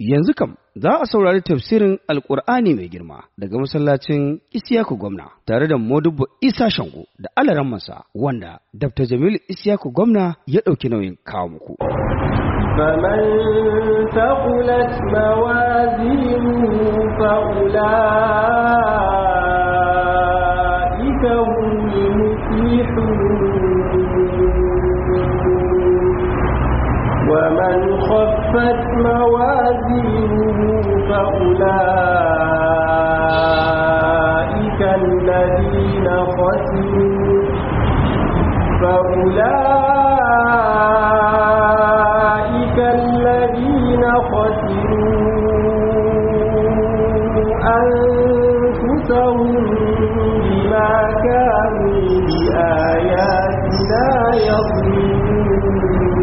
Yanzu kam za a saurari tafsirin Alƙur'ani mai girma daga masallacin Isiyaku Gwamna tare da Modubbo Isa Shango da alarammansa wanda Dr. Jamilu Isiyaku Gwamna ya ɗauki nauyin kawo muku. فمن ثقلت موازينه فأولئك هم المفلحون ومن خفت موازينه فأولئك الذين خسروا فأولئك الذين خسروا أنفسهم بما كانوا بآياتنا يظلمون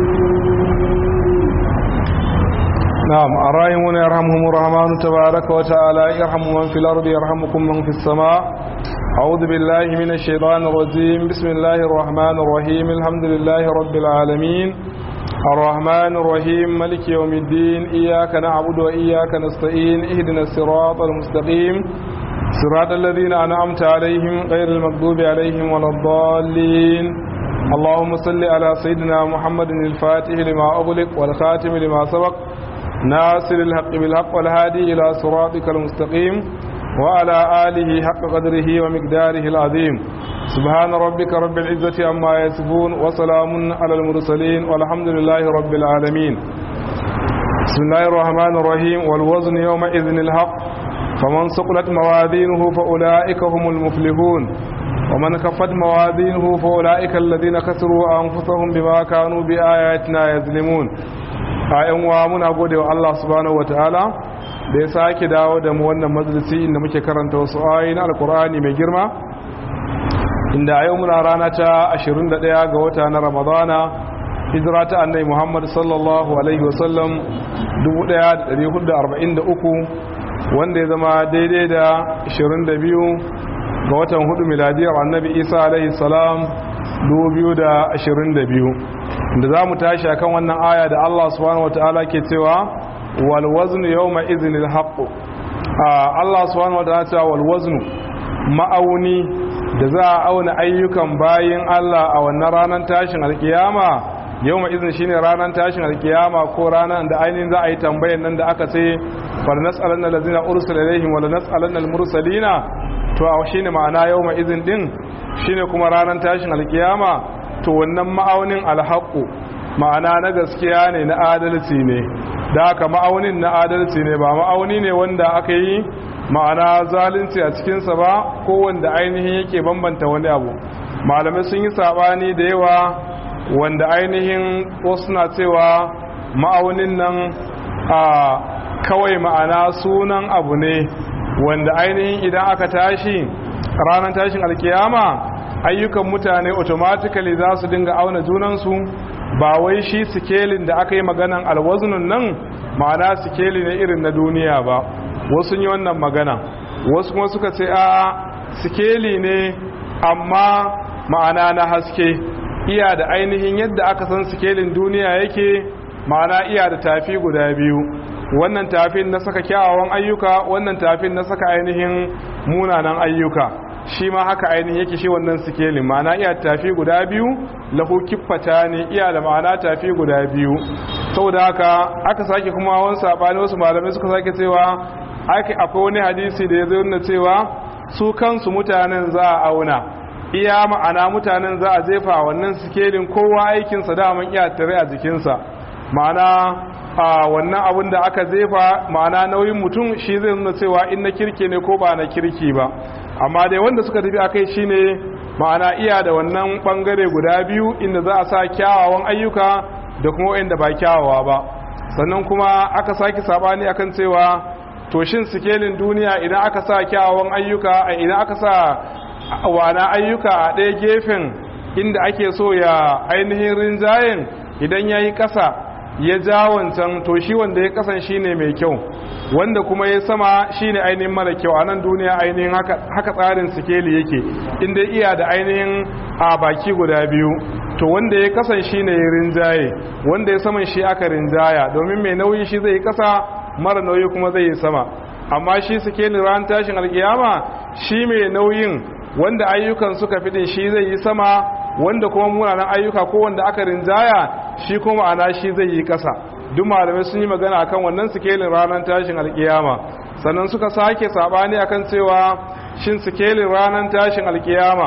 نعم الراحمون يرحمهم الرحمن تبارك وتعالى يرحم من في الأرض يرحمكم من في السماء أعوذ بالله من الشيطان الرجيم بسم الله الرحمن الرحيم الحمد لله رب العالمين الرحمن الرحيم ملك يوم الدين إياك نعبد وإياك نستعين اهدنا الصراط المستقيم صراط الذين أنعمت عليهم غير المغضوب عليهم ولا الضالين اللهم صل على سيدنا محمد الفاتح لما أغلق والخاتم لما سبق ناصر الحق بالحق والهادي إلى صراطك المستقيم وعلى آله حق قدره ومقداره العظيم سبحان ربك رب العزة عما يصفون وسلام على المرسلين والحمد لله رب العالمين بسم الله الرحمن الرحيم والوزن يومئذ الحق فمن ثقلت موازينه فأولئك هم المفلحون ومن خفت موازينه فأولئك الذين خسروا أنفسهم بما كانوا بآياتنا يظلمون ayan wa muna gode wa Allah subhanahu wataala da ya sake dawo da mu wannan majalisi inda muke karanta wasu ayoyi na alkur'ani mai girma inda a yau muna rana ta 21 ga wata na ramadana hijira ta annai muhammad sallallahu alaihi wasallam 1443 wanda ya zama daidai da 22 ga watan hudu miladiyar annabi isa alaihi salam 2022 da za mu tashi akan wannan aya da Allah subhanahu wataala ke cewa wal waznu yawma idhnil haqq Allah subhanahu wataala cewa wal waznu ma'auni da za a auna ayyukan bayin Allah a wannan ranar tashin alkiyama yawma idhin shine ranar tashin alkiyama ko ranar da ainihin za a yi tambayar nan da aka ce fal nas'alanna allazina ursila ilaihim wa lanas'alanna al-mursalina to a shine ma'ana yawma idhin din shine kuma ranar tashin alkiyama to wannan ma'aunin alhaƙo ma'ana na gaskiya ne na adalci ne da aka ma'aunin na adalci ne ba ma'auni ne wanda aka yi ma'ana zalunci a cikinsa ba ko wanda ainihin yake bambanta wani abu malamai sun yi saɓani da yawa wanda ainihin wasu na cewa ma'aunin nan a kawai ma'ana sunan abu ne wanda ainihin idan aka tashi ranar tashin alkiyama ayyukan mutane automatically za su dinga auna junansu ba wai shi sikelin da aka yi maganan alwaznun nan ma'ana sikeli ne irin na duniya ba wasu yi wannan magana wasu kuma suka ce a sikeli ne amma ma'ana na haske iya da ainihin yadda aka san sikelin duniya yake ma'ana iya da tafi guda biyu wannan tafin na saka kyawawan ayyuka wannan tafin na saka ainihin munanan ayyuka shi ma haka ainihin yake shi wannan sikelin ma'ana iya tafi guda biyu lahu kiffata ne iya da ma'ana tafi guda biyu saboda haka aka sake kuma wani sabani wasu malamai suka sake cewa akwai wani hadisi da ya zo nuna cewa su kansu mutanen za a auna iya ma'ana mutanen za a jefa wannan sikelin kowa aikinsa daman iya tare a jikinsa ma'ana a wannan abin da aka jefa ma'ana nauyin mutum shi zai nuna cewa in na kirki ne ko ba na kirki ba amma dai wanda suka tafi akai shine ma'ana iya da wannan bangare guda biyu inda za a sa kyawawan ayyuka da kuma wanda ba kyawawa ba sannan kuma aka saki sabani akan cewa to shin sikelin duniya idan aka sa kyawawan ayyuka idan aka sa wana ayyuka a ɗaya gefen inda ake so ya ainihin rinjayen idan ya yi ƙasa ya ja wancan to shi wanda ya kasan shine mai kyau wanda kuma ya sama shine ainihin mara kyau a nan duniya ainihin haka tsarin sikeli yake inda iya da ainihin a baki guda biyu to wanda ya kasan shine ya rinjaye wanda ya saman shi aka rinjaya domin mai nauyi shi zai kasa mara nauyi kuma zai yi sama amma shi sikelin ran tashin alkiyama shi mai nauyin wanda ayyukan suka fi din shi zai yi sama wanda kuma munanan ayyuka ko wanda aka rinjaya shi kuma ana shi zai yi kasa duk malamai sun yi magana akan wannan sikelin ranar tashin alkiyama sannan suka sake sabani akan cewa shin sikelin ranar tashin alkiyama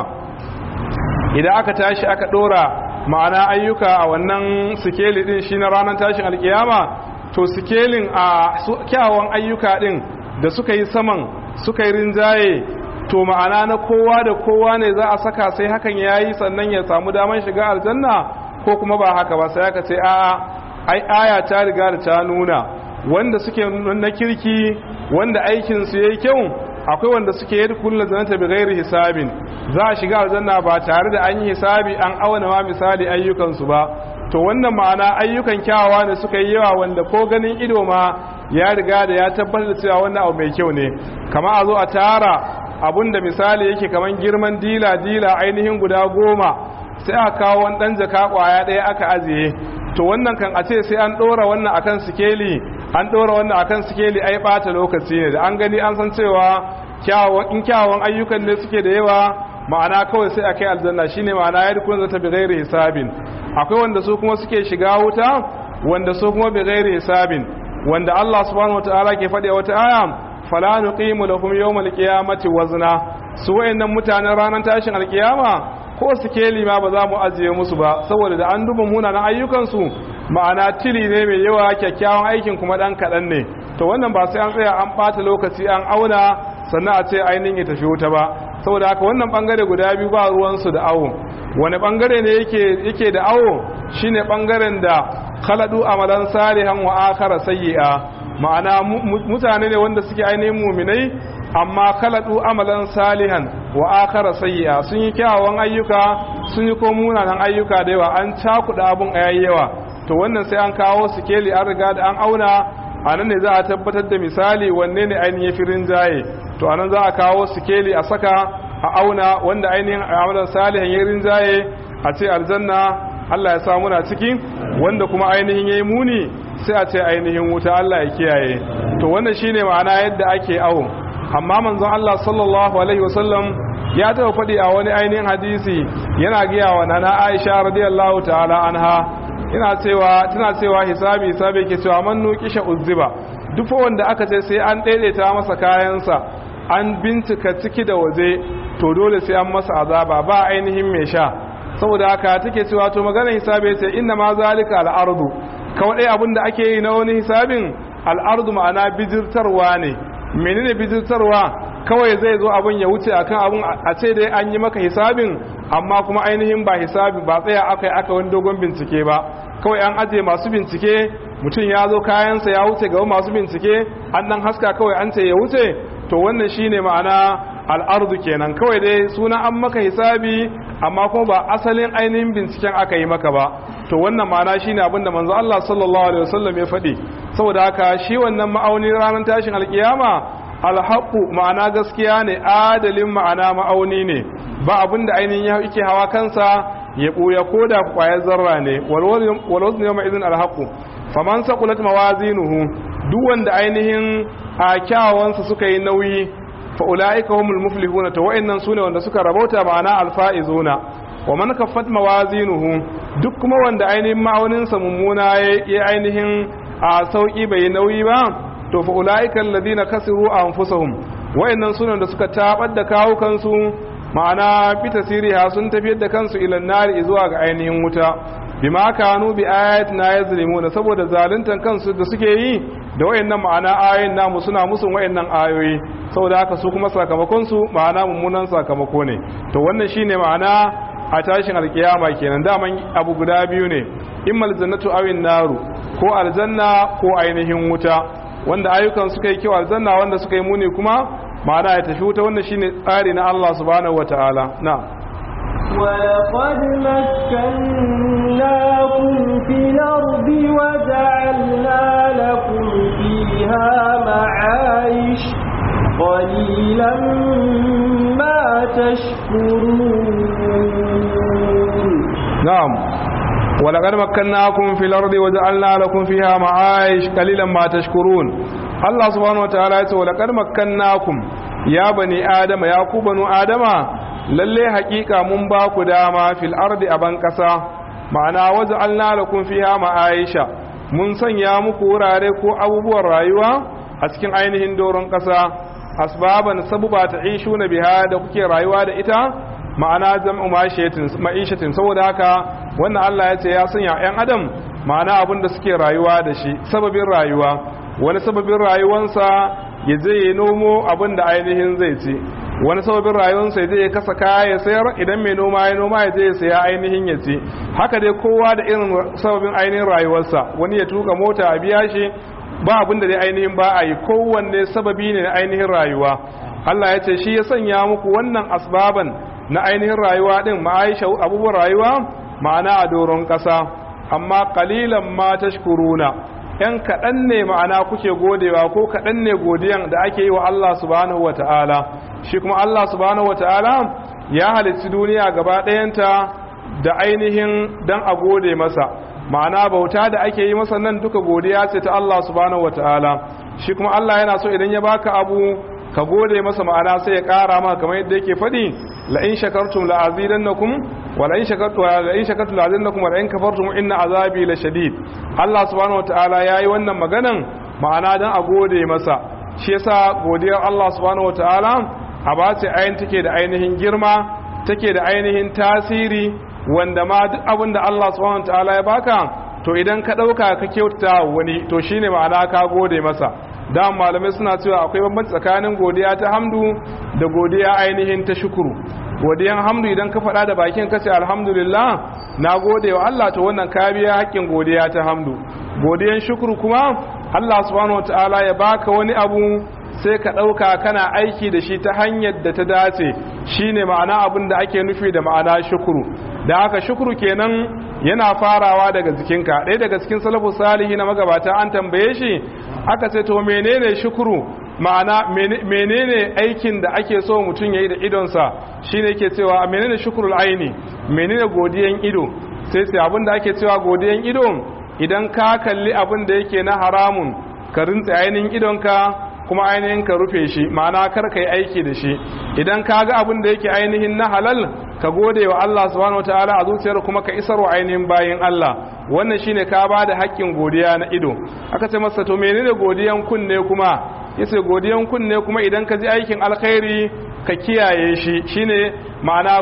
idan aka tashi aka dora ma'ana ayyuka a wannan sikeli din shi na ranar tashin alkiyama to sikelin a kyawun ayyuka din da suka yi saman suka yi rinjaye to ma'ana na kowa da kowa ne za a saka sai hakan ya yi sannan ya samu damar shiga aljanna ko kuma ba haka ba sai aka ce a'a ai aya ta riga da ta nuna wanda suke na kirki wanda aikinsu ya yi kyau akwai wanda suke yi kullum zanata bi gairi hisabin za a shiga aljanna ba tare da an yi hisabi an auna ma misali ayyukansu ba to wannan ma'ana ayyukan kyawawa ne suka yi yawa wanda ko ganin ido ma ya riga da ya tabbatar da cewa wannan abu mai kyau ne kama a zo a tara abun da misali yake kaman girman dila dila ainihin guda goma sai aka kawo wani dan jaka kwaya ɗaya aka ajiye to wannan kan a ce sai an ɗora wannan akan sikeli an ɗora wannan akan sikeli ai ɓata lokaci ne da an gani an san cewa in kyawawan ayyukan ne suke da yawa ma'ana kawai sai a kai aljanna shine ma'ana ya dukkan zata bi ghairi hisabin akwai wanda su kuma suke shiga wuta wanda su kuma bi ghairi hisabin wanda Allah subhanahu wataala ke faɗi wata aya fala nuqimu lahum yawmal qiyamati wazna su wayannan mutanen ranar tashin alkiyama ko sikeli ma ba za mu ajiye musu ba saboda da an duba munanan ayyukansu ma'ana tili ne mai yawa kyakkyawan aikin kuma dan kaɗan ne to wannan ba sai an tsaya an ɓata lokaci an auna sannan a ce ainihin ya tafi wuta ba saboda haka wannan bangare guda biyu ba ruwansu da awo wani bangare ne yake yake da awo shine bangaren da khaladu amalan salihan wa akhara sayyi'a ma'ana mutane ne wanda suke ainihin muminai amma khaladu amalan salihan wa akhara sayyi'a sun yi kyawawan ayyuka sun yi ko munanan ayyuka da yawa an cakuɗa abun yawa to wannan sai an kawo sikeli an riga da an auna a nan ne za a tabbatar da misali wanne ne ainihin firin jaye to anan za a kawo sikeli a saka a auna wanda ainihin amalan salihan ya rinjaye a ce aljanna Allah ya samu na ciki wanda kuma ainihin yayi muni sai a ce ainihin wuta Allah ya kiyaye to wannan shine ma'ana yadda ake awo amma manzon Allah sallallahu alaihi wasallam ya taɓa faɗi a wani ainihin hadisi yana giya wa nana Aisha radiyallahu ta'ala anha ina cewa tana cewa hisabi hisabi ke cewa man nuqisha uzziba duk wanda aka ce sai an daidaita masa kayansa an bincika ciki da waje to dole sai an masa azaba ba ainihin mai sha saboda haka take cewa to maganar hisabi ce inna ma zalika al-ardu kawai abin da ake yi na wani hisabin al-ardu ma'ana bijirtarwa ne menene bijirtarwa kawai zai zo abin ya wuce akan abin a ce dai an yi maka hisabin amma kuma ainihin ba hisabi ba tsaya aka yi aka wani dogon bincike ba kawai an aje masu bincike mutum ya zo kayansa ya wuce gaba masu bincike an dan haska kawai an ce ya wuce to wannan shine ma'ana al'ardu kenan kawai dai suna an maka hisabi amma kuma ba asalin ainihin binciken aka yi maka ba to wannan ma'ana shine abin da manzo Allah sallallahu alaihi wasallam ya faɗi saboda haka shi wannan ma'auni ranar tashin alkiyama alhaqu ma'ana gaskiya ne adalin ma'ana ma'auni ne ba abin da ainihin yake hawa kansa ya ɓuya ko da kwayar zarra ne walwazin yau ma'izin alhaku faman sakulat mawazinuhu duk wanda ainihin a kyawawansa suka yi nauyi fa'ula'ika humul muflihuna ta wa'annan su ne wanda suka rabauta ma'ana alfa'izuna wa man kaffat mawazinuhu duk kuma wanda ainihin ma'auninsa mummuna ya ainihin a sauki bai yi nauyi ba to fa'ula'ika alladhina kasiru anfusahum wa'annan su ne wanda suka tabar da kawukansu ma'ana bi tasiriha sun tafiyar da kansu ilan nari zuwa ga ainihin wuta bima kanu bi ayatina yazlimuna saboda zaluntan kansu da suke yi da wayannan ma'ana ayoyin namu suna musun wayannan ayoyi saboda haka su kuma sakamakon su ma'ana mummunan sakamako ne to wannan shine ma'ana a tashin alkiyama kenan daman abu guda biyu ne immal jannatu awin naru ko aljanna ko ainihin wuta wanda ayyukan suka yi kyau aljanna wanda suka yi muni kuma ma'ana ya tafi wuta wannan shine tsari na Allah subhanahu wataala na ولقد مكناكم في الأرض وجعلنا لكم فيها معايش قليلا ما تشكرون na'am ولقد مكناكم في الأرض وجعلنا لكم فيها معايش قليلا ما تشكرون الله سبحانه وتعالى يقول ولقد مكناكم يا بني آدم يا ku banu adama lalle hakika mun ba ku dama fil ardi aban kasa ma'ana waja'alna lakum fiha ma'aisha mun sanya muku wurare ko abubuwan rayuwa a cikin ainihin doron kasa asbaban sabuba ta ishuna biha da kuke rayuwa da ita ma'ana jam'u ma'ishatin saboda haka wannan Allah ya ce ya sanya 'yan adam ma'ana abin da suke rayuwa da shi sababin rayuwa wani sababin rayuwansa ya je ya nomo abin da ainihin zai ci wani sababin rayuwarsa ya je ya kasa kaya ya sayar idan mai noma ya noma ya je ya saya ainihin ya ci haka dai kowa da irin sababin ainihin rayuwarsa wani ya tuka mota a biya shi ba abin da dai ainihin ba a yi kowanne sababi ne na ainihin rayuwa Allah ya ce shi ya sanya muku wannan asbaban na ainihin rayuwa din ma'aisha abubuwan rayuwa ma'ana a doron ƙasa amma kalilan ma tashkuruna yan kaɗan ne ma'ana kuke godewa ko kaɗan ne godiyan da ake yi wa Allah subhanahu wa ta'ala shi kuma Allah subhanahu wa ta'ala ya halitti duniya gaba ɗayanta da ainihin dan a gode masa ma'ana bauta da ake yi masa nan duka godiya ce ta Allah subhanahu wa ta'ala shi kuma Allah yana so idan ya baka abu ka gode masa ma'ana sai ya ƙara maka kamar yadda yake faɗi la in shakartum la azidannakum wa la in shakartum la in shakartum la azidannakum wa la in kafartum inna azabi la shadid Allah subhanahu wataala yayi wannan maganan ma'ana dan a gode masa shi yasa godiyar Allah subhanahu wataala a ba ce ayin take da ainihin girma take da ainihin tasiri wanda ma duk abin da Allah subhanahu wataala ya baka to idan ka dauka ka kyautata wani to shine ma'ana ka gode masa da malamai suna cewa akwai bambanci tsakanin godiya ta hamdu da godiya ainihin ta shukuru godiyan hamdu idan ka faɗa da bakin ka ce alhamdulillah na gode wa Allah to wannan ka biya haƙƙin godiya ta hamdu godiyan shukuru kuma Allah subhanahu wataala ya baka wani abu sai ka ɗauka kana aiki da shi ta hanyar da ta dace shine ma'ana abin da ake nufi da ma'ana shukuru da haka shukuru kenan yana farawa daga jikinka ɗaya daga cikin salafu salihi na magabata an tambaye shi aka ce to menene shukuru ma'ana menene aikin da ake so mutum ya yi da idonsa shine ke cewa menene shukurul aini menene godiyan ido sai sai abin da ake cewa godiyan ido idan ka kalli abin da yake na haramun ka rintse ainihin idonka kuma ainihin ka rufe shi ma'ana kar ka yi aiki da shi idan ka ga abin da yake ainihin na halal ka gode wa Allah subhanahu wataala a zuciyar kuma ka isar wa ainihin bayin Allah wannan shine ka ba da haƙƙin godiya na ido aka ce masa to menene godiyan kunne kuma yace godiyan kunne kuma idan ka ji aikin alkhairi ka kiyaye shi shine ma'ana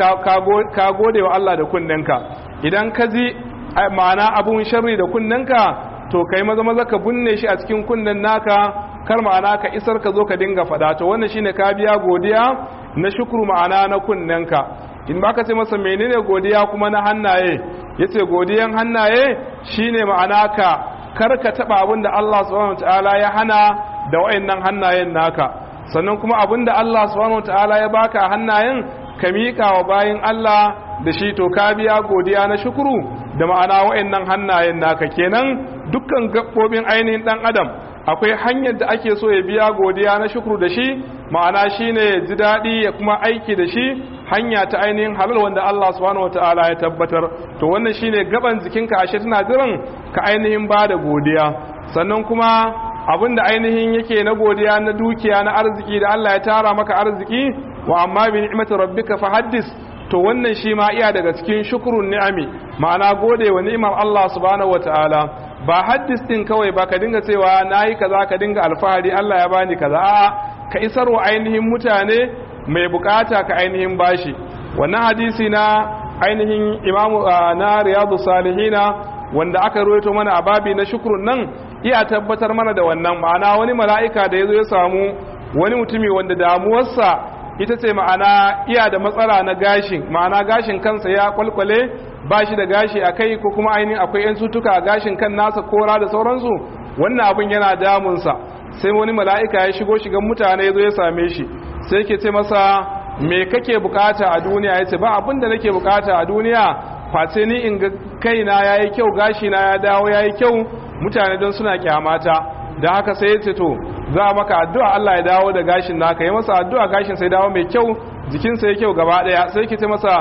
ka gode wa Allah da kunnenka idan ka ji ma'ana abun sharri da kunnenka to kai maza maza ka binne shi a cikin kunnen naka kar ma'ana ka isar ka zo ka dinga fada to wannan shine ka biya godiya na shukuru ma'ana na kunnenka in ba ka ce masa menene godiya kuma na hannaye yace godiyan hannaye shine ma'ana ka kar ka taba abin da Allah subhanahu wataala ya hana da wayannan hannayen naka sannan kuma abin da Allah subhanahu wataala ya baka a hannayen ka miƙa wa bayin Allah da shi to ka biya godiya na shukuru da ma'ana wayannan hannayen naka kenan dukkan gaɓoɓin ainihin ɗan adam akwai hanyar da ake so ya biya godiya na shukuru da shi ma'ana shine ya ji daɗi ya kuma aiki da shi hanya ta ainihin halal wanda Allah subhanahu wataala ya tabbatar to wannan shine gaban jikinka ashe tana jiran ka ainihin ba da godiya sannan kuma abin da ainihin yake na godiya na dukiya na arziki da Allah ya tara maka arziki wa amma bi ni'mati rabbika fahaddis to wannan shi ma iya daga cikin shukrun ni'ami ma'ana gode wa ni'imar Allah subhanahu wataala ba haddis din kawai ba ka dinga cewa nayi kaza ka dinga alfahari Allah ya bani kaza a'a ka isar wa ainihin mutane mai bukata ka ainihin bashi wannan hadisi na ainihin imamu na riyadu salihina wanda aka ruwaito mana a babi na shukrun nan iya tabbatar mana da wannan ma'ana wani mala'ika da ya zo ya samu wani mutumi wanda damuwarsa ita ce ma'ana iya da matsala na gashin ma'ana gashin kansa ya kwalkwale ba shi da gashi a kai ko kuma ainihin akwai 'yan sutuka a gashin kan nasa kora da sauransu wannan abin yana damunsa sai wani mala'ika ya shigo shigan mutane ya zo ya same shi sai ke ce masa me kake bukata a duniya ya ce ba abin da nake bukata a duniya face ni in ga kaina ya yi kyau gashi na ya dawo ya yi kyau mutane don suna kyamata da haka sai ya ce to za a maka addu'a Allah ya dawo da gashin naka yi masa addu'a gashin sai dawo mai kyau jikinsa ya kyau gaba daya sai ki ce masa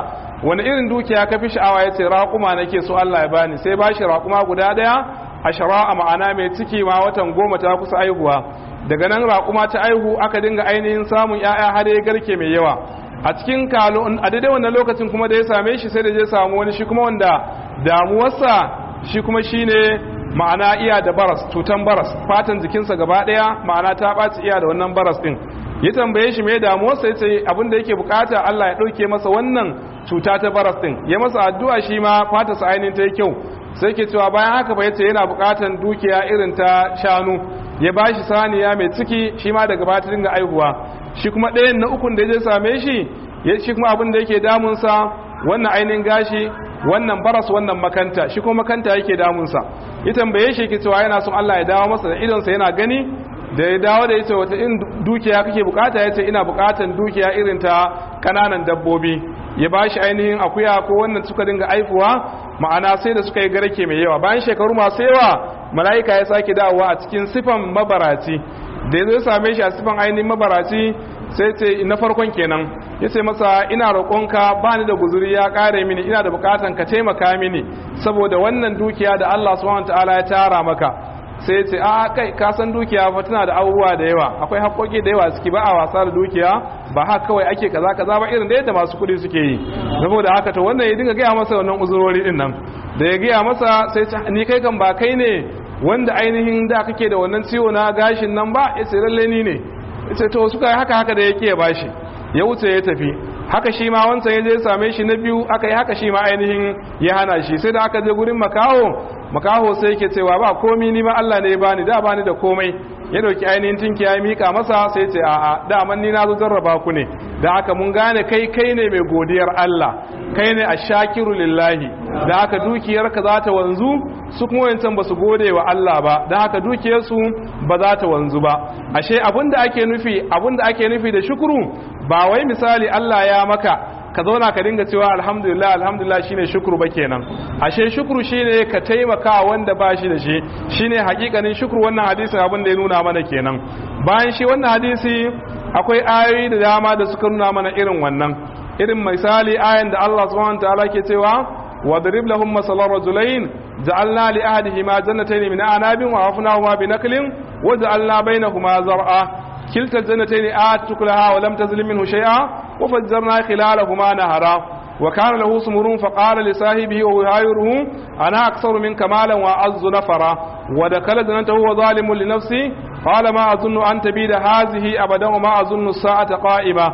wani irin dukiya ka fi sha'awa ya ce raƙuma nake so Allah ya bani sai ba shi raƙuma guda ɗaya a shara'a ma'ana mai ciki ma watan goma ta kusa aihuwa daga nan raƙuma ta aihu aka dinga ainihin samun 'ya'ya har ya garke mai yawa a cikin kalo a daidai wannan lokacin kuma da ya same shi sai da je samu wani shi kuma wanda damuwarsa shi kuma shine ma'ana iya da baras cutan baras fatan jikinsa gaba daya ma'ana ta ɓaci iya da wannan baras din ya tambaye shi mai damuwarsa ya ce abin da yake bukata Allah ya ɗauke masa wannan cuta ta baras din ya masa addu'a shi ma fatarsa ainihin ta yi kyau sai ke cewa bayan haka ba yace yana bukatan dukiya irin ta shanu ya bashi saniya mai ciki shi ma daga bata dinga aihuwa shi kuma ɗayan na ukun da ya same shi ya shi kuma abin da yake damunsa wannan ainihin gashi wannan baras wannan makanta shi kuma makanta yake damunsa ya tambaye shi yake cewa yana son Allah ya dawo masa da idonsa yana gani da ya dawo da yace wata in dukiya kake bukata yace ina bukatan dukiya irin ta kananan dabbobi ya bashi ainihin akuya ko wannan suka dinga aifuwa ma'ana sai da suka yi garke mai yawa bayan shekaru masu yawa mala'ika ya sake dawowa a cikin sifan mabaraci da ya zo same shi a sifan ainihin mabaraci sai ce na farkon kenan ya ce masa ina roƙonka ba ni da guzuri ya ƙare mini ina da buƙatan ka taimaka mini saboda wannan dukiya da Allah subhanahu ta'ala ya tara maka sai ya ce a kai ka san dukiya fa tana da abubuwa da yawa akwai haƙoƙi da yawa suke ba a wasa da dukiya ba haka kawai ake kaza kaza ba irin da yadda masu kuɗi suke yi saboda haka to wannan ya dinga gaya masa wannan uzurori din nan da ya gaya masa sai ni kai kan ba kai ne wanda ainihin da kake da wannan ciwo na gashin nan ba ya ce lalle ni ne ya ce to suka yi haka haka da yake ya bashi ya wuce ya tafi haka shi ma wancan ya je same shi na biyu aka yi haka shi ma ainihin ya hana shi sai da aka je gurin makaho makaho sai yake cewa ba komi ni ma Allah ne ya bani da bani da komai ya dauki ainihin tinki ya mika masa sai ce a'a daman ni na zo jarraba ku ne da haka mun gane kai kai ne mai godiyar Allah kai ne ashakiru lillahi da haka dukiyarka za ta wanzu su kuma wancan ba su gode wa Allah ba da haka dukiyarsu ba za ta wanzu ba ashe abinda ake nufi abinda ake nufi da shukuru ba wai misali Allah ya maka ka zauna ka dinga cewa alhamdulillah alhamdulillah shine shukuru ba kenan ashe shukuru shine ka taimaka wanda ba shi da shi shine hakikanin shukuru wannan hadisin abin da ya nuna mana kenan bayan shi wannan hadisi akwai ayoyi da dama da suka nuna mana irin wannan irin misali ayan da Allah subhanahu wataala ke cewa wadrib lahum masalan rajulain ja'alna li ahadihima jannatayn min a'nabin wa hafnahuma bi naklin wa ja'alna bainahuma zar'a كلتا الجنتين آتت كلها ولم تزل منه شيئا وفجرنا خلالهما نهرا وكان له سمر فقال لصاحبه وهو يعايره أنا أكثر منك مالا وأعز نفرا ودخل جنته وهو ظالم لنفسه قال ما أظن أن تبيد هذه أبدا وما أظن الساعة قائمة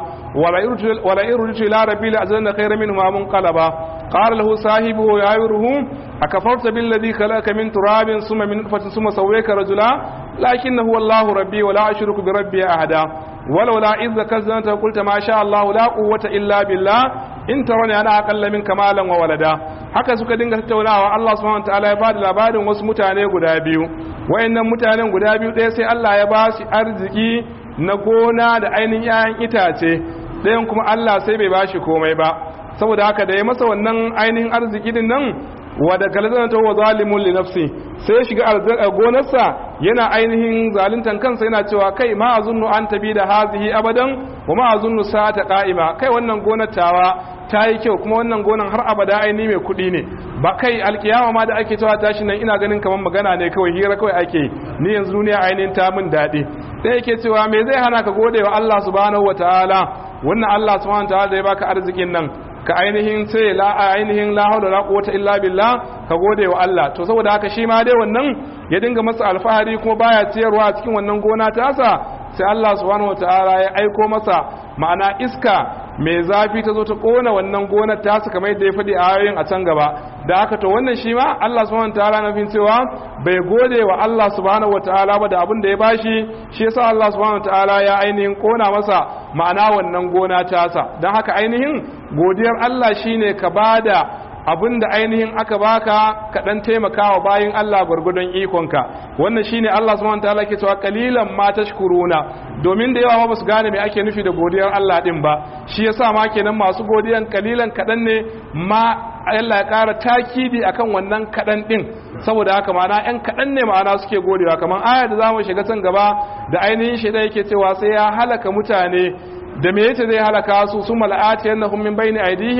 ولئن رجعت إلى ربي لأجدن خيرا منهما منقلبا قال له صاحبه ويعايره أكفرت بالذي خلقك من تراب ثم من نطفة ثم سويك رجلا لكن هو الله ربي ولا أشرك بربي أحدا ولولا إذ ذكرت قلت ما شاء الله لا قوة إلا بالله in tarani ana akalla min kamalan wa walada haka suka dinga tattaunawa Allah subhanahu wataala ya bada labarin wasu mutane guda biyu wayannan mutanen guda biyu ɗaya sai Allah ya ba shi arziki na gona da ainihin 'ya'yan itace ɗayan kuma Allah sai bai ba shi komai ba saboda haka da ya masa wannan ainihin arziki din nan wa da galazana ta wa zalimun li nafsi sai ya shiga gonarsa yana ainihin zaluntan kansa yana cewa kai ma azunnu an tabi da hazihi abadan wa ma azunnu sa'ata qa'ima kai wannan gonar tawa ta yi kyau kuma wannan gonan har abada aini mai kuɗi ne ba kai alkiyama ma da ake cewa tashi nan ina ganin kamar magana ne kawai hira kawai ake ni yanzu duniya ainihin ta min daɗi sai yake cewa me zai hana ka gode wa Allah subhanahu wataala wannan Allah subhanahu wataala da ya baka arzikin nan ka ainihin sai la ainihin la hawla la quwwata illa billah ka gode wa Allah to saboda haka shi ma dai wannan ya dinga masa alfahari kuma baya ciyarwa a cikin wannan gona tasa sai Allah subhanahu wataala ya aiko masa ma'ana iska mai zafi ta zo ta kona wannan gonar tasa kamar yadda ya faɗi a ayoyin a can gaba da haka to wannan shi ma Allah subhanahu wataala na fin cewa bai gode wa Allah subhanahu wataala ba da abin da ya bashi shi yasa Allah subhanahu wataala ya ainihin kona masa ma'ana wannan gona tasa don haka ainihin godiyar Allah shine ka bada abin da ainihin aka baka ka dan taimakawa bayin Allah gwargwadon ikonka wannan shine Allah subhanahu wataala ke cewa qalilan ma tashkuruna domin da yawa ba su gane me ake nufi da godiyar Allah din ba shi yasa ma kenan masu godiyan kalilan kadan ne ma Allah ya ƙara takidi akan wannan kadan din saboda haka ma'ana yan kadan ne ma'ana suke godewa kamar aya da zamu shiga can gaba da ainihin shi da yake cewa sai ya halaka mutane da me yace zai halaka su su mala'ati annahum min bayni aydihim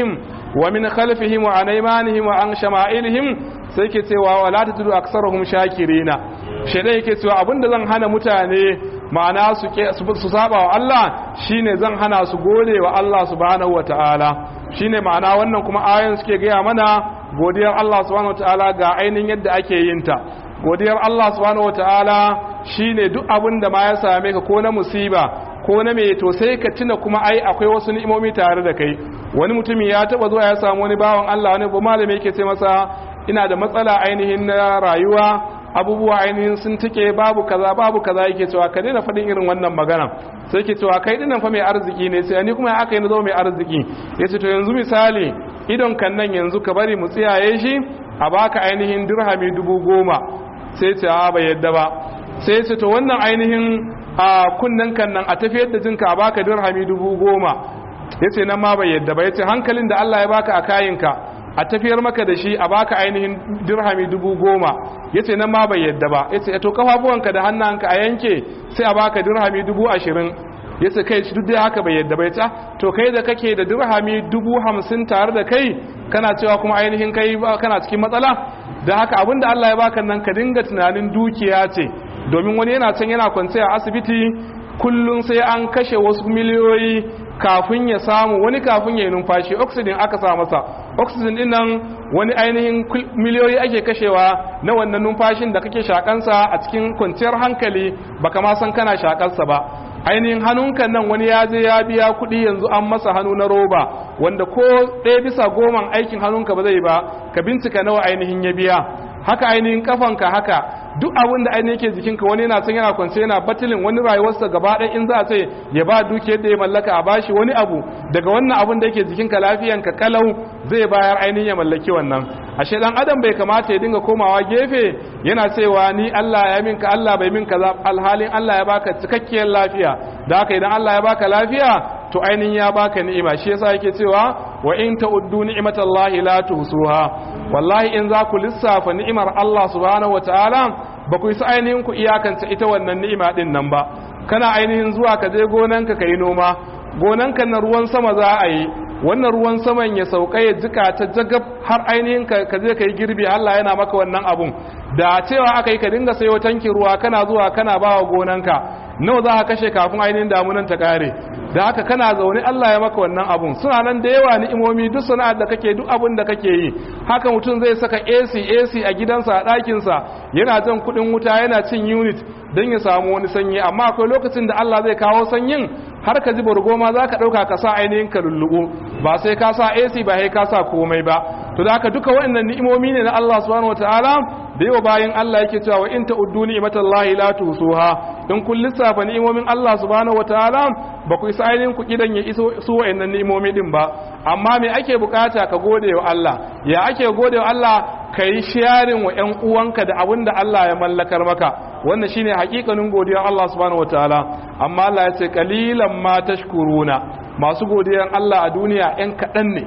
wa min khalfihim wa an aymanihim wa an shama'ilihim sai yake cewa wala tajidu aktsaruhum shakirina shedan yake cewa abinda zan hana mutane ma'ana su su saba wa Allah shine zan hana su gode wa Allah subhanahu wataala shine ma'ana wannan kuma ayoyin suke gaya mana godiyar Allah subhanahu wataala ga ainihin yadda ake yin ta godiyar Allah subhanahu wataala shine duk abin da ma ya same ka ko na musiba ko na me to sai ka tuna kuma ai akwai wasu ni'imomi tare da kai wani mutumi ya taba zuwa ya samu wani bawan Allah wani ba malami yake ce masa ina da matsala ainihin na rayuwa abubuwa ainihin sun tike babu kaza babu kaza yake cewa ka daina faɗin irin wannan magana sai ke cewa kai dinnan fa mai arziki ne sai ni kuma aka yi na zo mai arziki yace to yanzu misali idon kan nan yanzu ka bari mu tsiyaye shi a baka ainihin dirhami dubu goma sai ce a bai yadda ba sai ce to wannan ainihin a kunnen kan nan a tafiyar da jinka a baka dirhami dubu goma yace nan ma bai yadda ba yace hankalin da Allah ya baka a kayinka a tafiyar maka da shi a baka ainihin dirhami dubu goma yace nan ma bai yadda ba yace to kafafuwanka da hannanka a yanke sai a baka dirhami dubu ashirin yace kai duk da haka bai yadda ba yace to kai da kake da dirhami dubu hamsin tare da kai kana cewa kuma ainihin kai kana cikin matsala da haka abinda Allah ya baka nan ka dinga tunanin dukiya ce domin wani yana can yana kwance a asibiti kullum sai an kashe wasu miliyoyi kafin ya samu wani kafin ya yi numfashi oxygen aka sa masa oxygen din nan wani ainihin miliyoyi ake kashewa na wannan numfashin da kake shakansa a cikin kwanciyar hankali baka ma san kana shakansa ba ainihin hannunka nan wani ya je ya biya kuɗi yanzu an masa hannu na roba wanda ko ɗaya bisa goman aikin hannunka ba zai ba ka bincika nawa ainihin ya biya haka ainihin kafanka haka duk abin da ainihin ke jikinka wani yana san yana kwance yana batilin wani rayuwarsa gaba ɗaya in za a ce ya ba dukiyar da ya mallaka a bashi wani abu daga wannan abin da yake jikinka lafiyanka kalau zai bayar ainihin ya mallaki wannan ashe dan adam bai kamata ya dinga komawa gefe yana cewa ni Allah ya minka Allah bai minka za alhalin Allah ya baka cikakkiyar lafiya da haka idan Allah ya baka lafiya to ainihin ya baka ni'ima shi yasa yake cewa wa in ta'uddu ni'matallahi la tuhsuha wallahi in za ku lissafa ni'imar Allah subhanahu wataala ba ku isa ainihin ku iyakance ita wannan ni'ima din nan ba kana ainihin zuwa ka je gonanka kai noma gonanka na ruwan sama za a yi wannan ruwan saman ya sauka ya jika ta jagab har ainihin ka je ka yi girbi Allah yana maka wannan abun da cewa aka yi ka dinga sayo tankin ruwa kana zuwa kana ba wa gonanka nawa za ka kashe kafin ainihin damunan ta kare da haka kana zaune Allah ya maka wannan abun suna nan da yawa ni'imomi duk sana'ar da kake duk abun da kake yi haka mutum zai saka AC AC a gidansa a ɗakinsa yana jan kuɗin wuta yana cin unit don ya samu wani sanyi amma akwai lokacin da Allah zai kawo sanyin har ka ji bargoma za ka ɗauka ka sa ainihin ka lulluɓu ba sai ka sa AC ba sai ka sa komai ba to da haka duka waɗannan ni'imomi ne na Allah subhanahu wataala da yawa bayan Allah yake cewa in ta'uddu ni'matallahi la tusuha in kun lissafa ni'imomin Allah subhanahu wataala ba ku isa ainihin ku kidan ya iso su waɗannan ni'imomi din ba amma me ake bukata ka gode wa Allah ya ake gode wa Allah ka yi sharing wa ‘yan uwanka da abin da Allah ya mallakar maka wannan shine hakikanin godiyar Allah subhanahu wataala amma Allah ya ce kalilan ma tashkuruna masu godiyar Allah a duniya ‘yan kaɗan ne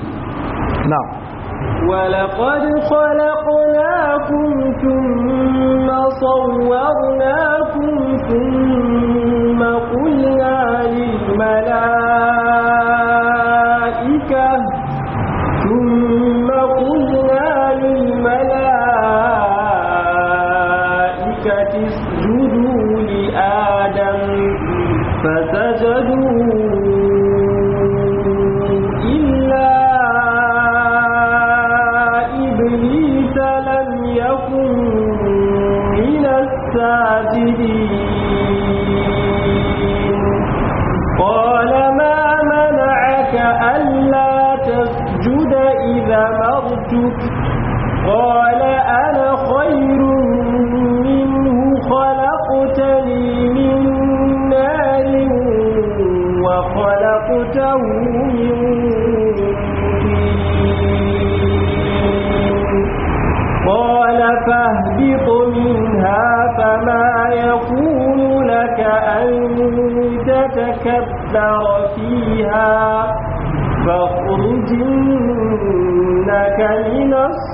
na ولقد خلقناكم ثم صورناكم ثم قلنا للملائكة ثم قلنا للملائكة اسجدوا لآدم فسجدوا إلا إبليس لم يكن من الساجدين قال ما منعك ألا تسجد إذا مرتك قال أنا خير منه خلقتني من نار وخلقته من طين قال فاهبط منها فما يكون لك أن تتكبر فيها فاخرج إنك من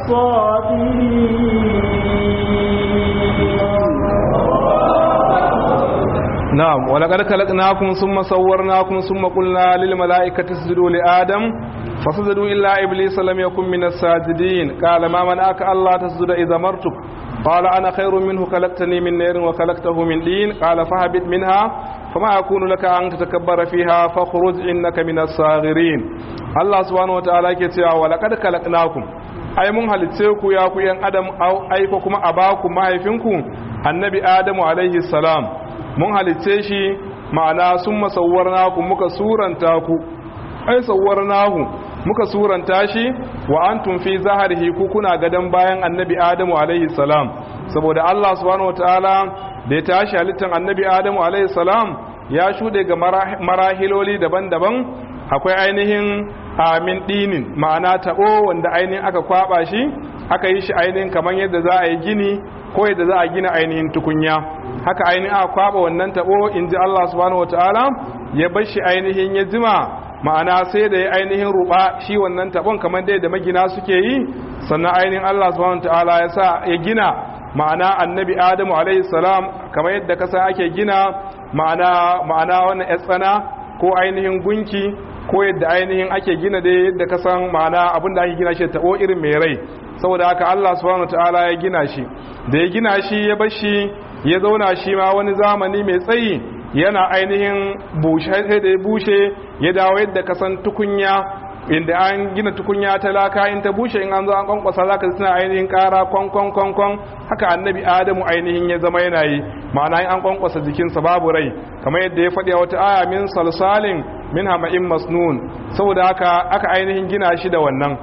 الصاغرين نعم ولقد خلقناكم ثم صورناكم ثم قلنا للملائكة اسجدوا لآدم فسجدوا إلا إبليس لم يكن من الساجدين قال ما منعك الله تسجد إذا مرتك قال أنا خير منه خلقتني من نار وخلقته من دين قال فهبط منها فما أكون لك أن تتكبر فيها فاخرج إنك من الصاغرين الله سبحانه وتعالى كتيا ولقد خلقناكم ai mun halitce ku ya ku yan adam ai ko kuma a baku mahaifinku annabi adamu alaihi salam mun halitce shi ma'ana sun masawwarna ku muka suranta ku ai sawwarnahu muka suranta shi wa antum fi zaharihi ku kuna gadan bayan annabi adamu alaihi salam saboda Allah subhanahu wataala da ya tashi halittan annabi adamu alaihi salam ya shude ga marahiloli daban-daban akwai ainihin amin dinin ma'ana taɓo wanda ainihin aka kwaba shi aka yi shi ainihin kamar yadda za a yi gini ko yadda za a gina ainihin tukunya haka ainihin aka kwaba wannan taɓo in ji Allah subhanahu wataala ya bar shi ainihin ya jima ma'ana sai da ya ainihin ruba shi wannan taɓon kamar dai da magina suke yi sannan ainihin Allah subhanahu wataala ya sa ya gina ma'ana annabi adamu alaihi salam kamar yadda kasa ake gina ma'ana ma'ana wannan tsana ko ainihin gunki ko yadda ainihin ake gina dai yadda ka san ma'ana abin da ake gina shi tabo irin mai rai saboda haka Allah subhanahu wataala ya gina shi da ya gina shi ya bar shi ya zauna shi ma wani zamani mai tsayi yana ainihin bushe sai da ya bushe ya dawo yadda ka san tukunya inda an gina tukunya ta laka in ta bushe in an zo an kwankwasa zaka suna ainihin kara kwan kwan kwan kwan haka annabi adamu ainihin ya zama yana yi ma'ana in an kwankwasa jikinsa babu rai kamar yadda ya faɗi a wata aya min salsalin min hama'in masnun saboda haka aka ainihin gina shi da wannan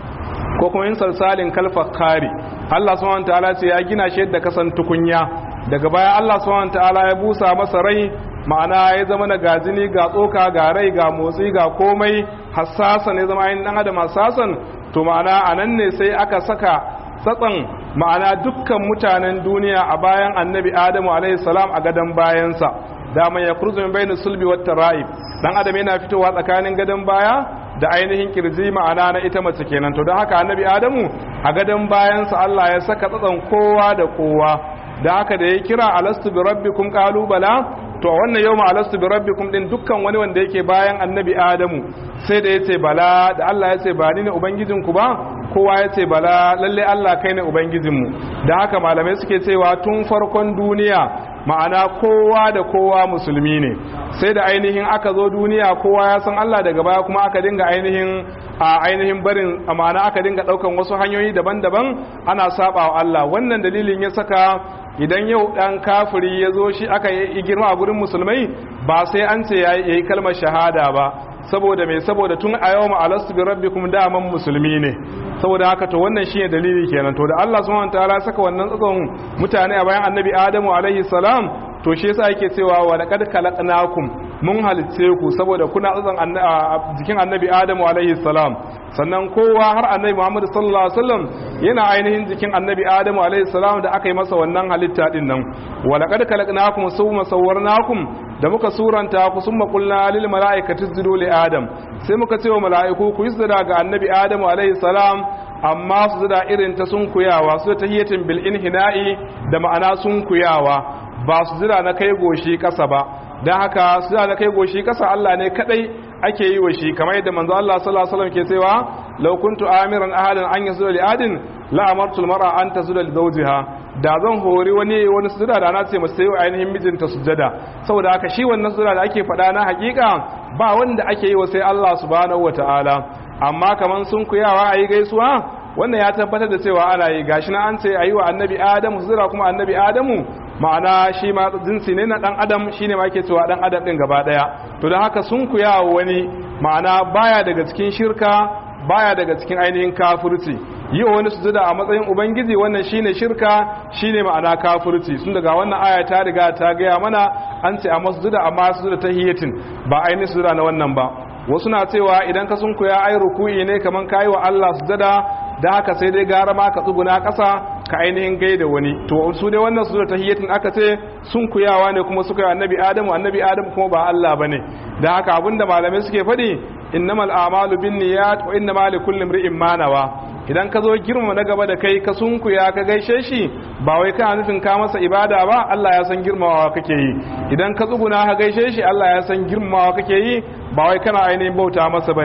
ko kuma in salsalin kalfakari Allah subhanahu wataala ce ya gina shi yadda kasan tukunya daga baya Allah subhanahu wataala ya busa masa rai ma'ana ya zama na gajini ga tsoka ga rai ga motsi ga komai hassasan ya zama ainihin dan adam hassasan to ma'ana anan ne sai aka saka tsatsan ma'ana dukkan mutanen duniya a bayan annabi adamu alaihi salam a gadon bayansa daman ya kurzu min bayin sulbi wat tara'ib dan adam yana fitowa tsakanin gadon baya da ainihin kirji ma'ana na ita mace kenan to don haka annabi adamu a gadon bayansa Allah ya saka tsatsan kowa da kowa da haka da ya kira alastu bi rabbikum qalu bala to wannan yawma alastu bi rabbikum din dukkan wani wanda yake bayan annabi adamu sai da yace bala da Allah yace ba ni ne ubangijinku ba kowa yace bala lalle Allah kai ne ubangijinmu da haka malamai suke cewa tun farkon duniya ma'ana kowa da kowa musulmi ne sai da ainihin aka zo duniya kowa ya san Allah daga baya kuma aka dinga ainihin a ainihin barin ma'ana aka dinga daukan wasu hanyoyi daban-daban ana saba wa Allah wannan dalilin ya saka idan yau dan kafiri ya zo shi aka yi girma a gurin musulmai ba sai an ce ya yi kalmar shahada ba saboda mai saboda tun a yau ma'alastu bi rabbikum daman musulmi ne saboda haka to wannan shine dalili kenan to da Allah subhanahu wataala saka wannan tsakon mutane a bayan annabi Adamu alaihi salam to shi yasa yake cewa wa laqad khalaqnakum mun halitce ku saboda kuna tsatson jikin annabi Adamu alaihi salam sannan kowa har annabi Muhammad sallallahu alaihi wasallam yana ainihin jikin annabi Adamu alaihi salam da aka yi masa wannan halitta din nan wa laqad khalaqnakum summa sawwarnakum da muka suranta ku summa qulna lil malaikati isjudu li adam sai muka ce wa mala'iku ku isjuda ga annabi Adamu alaihi salam amma su da irin ta sunkuyawa su da tahiyatin bil inhina'i da ma'ana sunkuyawa ba su jira na kai goshi kasa ba don haka su jira na kai goshi kasa Allah ne kadai ake yi wa shi kamar yadda manzo Allah sallallahu alaihi wasallam ke cewa law kuntu amiran ahadan an yasuda li adin la amartu al mar'a an tasjuda li zawjiha da zan hori wani wani sujada da na ce masa sai ainihin mijinta sujada saboda haka shi wannan sujada da ake faɗa na hakika ba wanda ake yi wa sai Allah subhanahu wataala amma kaman sun kuyawa ayi gaisuwa wannan ya tabbatar da cewa ana yi gashi na an ce ayi wa annabi adamu sujada kuma annabi adamu ma'ana shi ma jinsi ne na dan adam shine ma ake cewa dan adam din gaba daya to don haka sun kuyawa wani ma'ana baya daga cikin shirka baya daga cikin ainihin kafirci yi wa wani sujada a matsayin ubangiji wannan shine shirka shine ma'ana kafirci sun daga wannan aya ta riga ta gaya mana an ce a masjuda amma sujada ta hiyatin ba ainihin sujada na wannan ba wasu na cewa idan ka sunkuya ai ruku'i ne kaman kayi wa Allah sujada da haka sai dai gara ma ka tsuguna ƙasa ka ainihin gaida wani to su dai wannan sura tahiyyatin aka ce sun kuyawa ne kuma suka yi annabi adamu annabi adamu kuma ba Allah bane da haka abinda malamai suke faɗi innamal a'malu binniyat wa innamal likulli imrin ma nawa idan ka zo girma na gaba da kai ka sunkuya ka gaishe shi ba wai kana nufin ka masa ibada ba Allah ya san girmamawa kake yi idan ka tsuguna ka gaishe shi Allah ya san girmamawa kake yi ba wai kana ainihin bauta masa bane